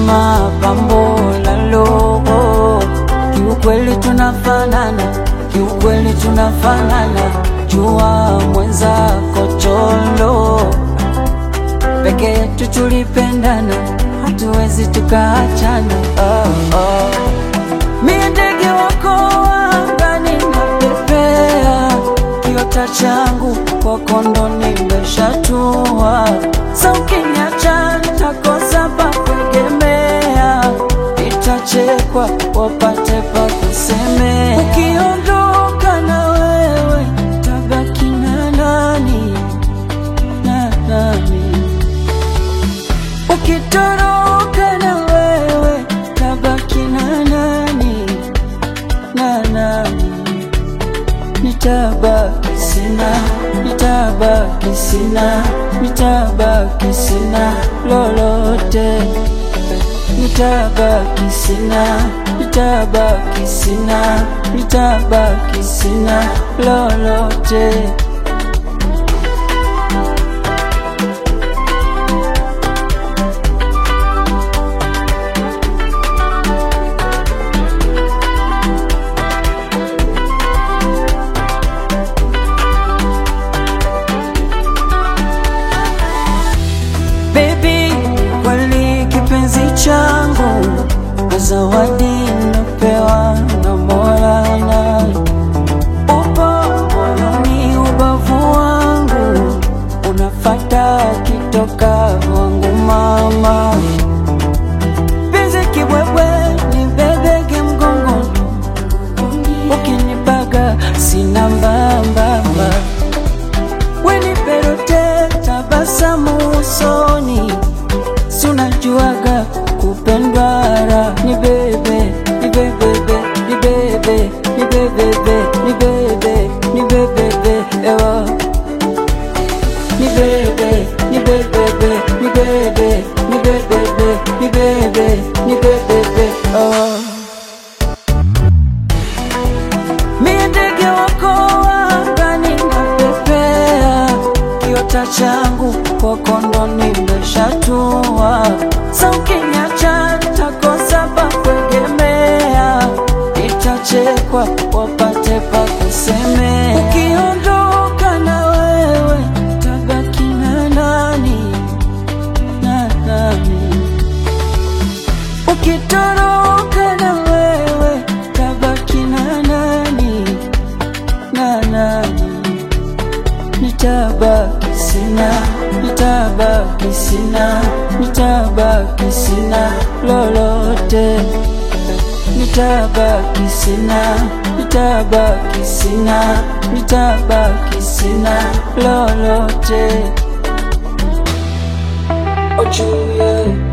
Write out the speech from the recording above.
kama pambo la logo. Kiukweli tunafanana, kiukweli tunafanana, jua mwenzako cholo peke yetu tulipendana, hatuwezi tukaachana. Oh, oh. Mie ndege wako angani napepea, kiota changu kwako ndo nimeshatua. Sa ukiniacha nitakosa pa kuegemea, itachekwa wapate pa kusemea. Ukiondoka na wewe tabaki na nani na nani? Ukitoroka na wewe tabaki na nani na nani? Nitabaki sina, nitabaki sina, nitabaki sina lolote. Nitabaki sina, nitabaki sina, nitabaki sina lolote. Baby, kweli kipenzi changu na zawadi napewa na Mola na upo moyoni ubavu wangu unafata kitoka wangu mama penzi kibwebwe ni bebege mgongoni ukinipaga sina mbambamba weniperote tabasamu usoni, si unajuaga kupendwa raha. Ni bebe, ni bebebe, ni bebe, ni bebebe, ni bebe, ni bebebe, ewa ni bebe, ni bebebe, ni bebe, ni bebebe, ni bebe, ni bebebe, oh. Mie ndege wako angani napepea, kiota changu kwako ndo nimeshatua. Sa ukiniacha nitakosa pa kuegemea, itachekwa wapate pa kusemea. Ukiondoka na wewe tabaki na nani na nani? Ukitoroka na wewe tabaki na nani na nani? Nitabaki sina, nitabaki sina, nitabaki sina lolote. Nitabaki sina, nitabaki sina, nitabaki sina lolote. Ojuye.